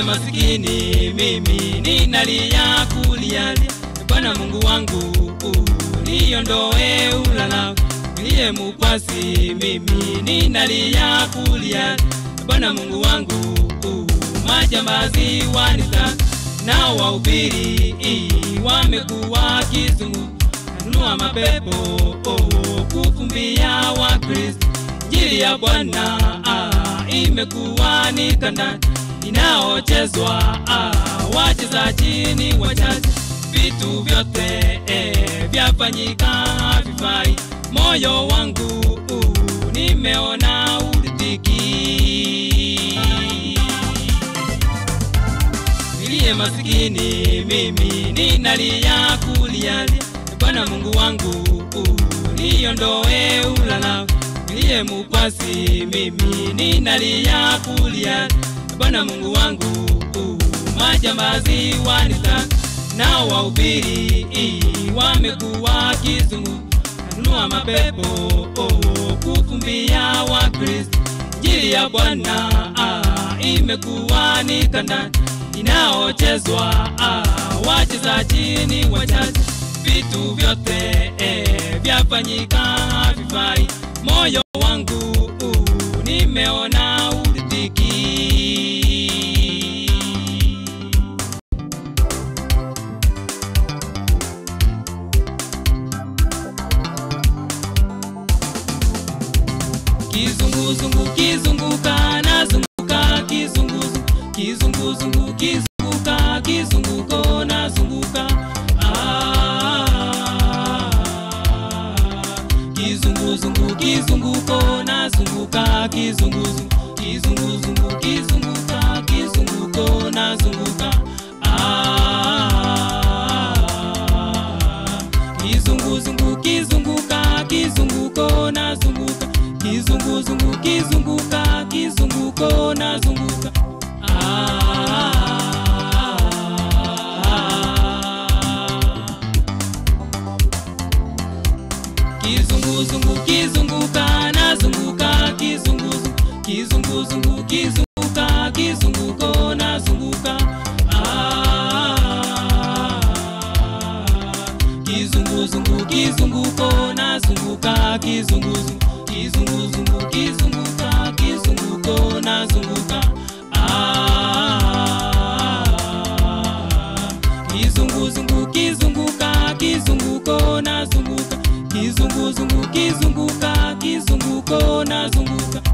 masikini mimi ninalia kulialia Bwana Mungu wangu niondoe ulala niliye mukwasi mimi ninalia kulia Bwana Mungu wangu majambazi wanita na wahubiri wamekuwa kizungu nanunua mapepo kufumbia wa Kristo Injili ya Bwana ah, imekuwa ni kanda inaochezwa ah, wachezaji ni wachache vitu vyote eh, vyafanyika havifai moyo wangu uh, nimeona uridhiki niliye masikini mimi ninalia kulialia Bwana Mungu wangu uh, niondoe ulala niliye mukwasi mimi ninalia kulia Bwana Mungu wangu uh, majambazi wanita na wahubiri wamekuwa kizungu nanunua mapepo oh, kufumbia wa Kristo Injili ya Bwana ah, imekuwa ni kanda inaochezwa ah, wachezaji ni wachache vitu vyote eh, vyafanyika havifai moyo wangu uh, nimeona uridhiki kizunguzungu kizunguka nazunguka kizunguzungu kizunguzungu kizunguka kizunguko nazunguka Ah, kizunguzungu kizunguko nazunguka kizunguzungu kizunguzungu kizunguka kizunguko nazunguka Ah, kizunguzungu kizunguka kizunguko nazunguka kizunguzungu kizunguka kizunguko nazunguka ah. kizunguzungu kizunguka nazunguka kizunguzungu kizunguzungu kizunguka kizunguko nazunguka Ah, kizunguzungu kizunguko nazunguka kizunguzungu kizunguzungu kizunguka kizunguko nazunguka Ah, kizunguzungu kizunguka kizunguko nazunguka kizunguzungu kizunguka kizunguko nazunguka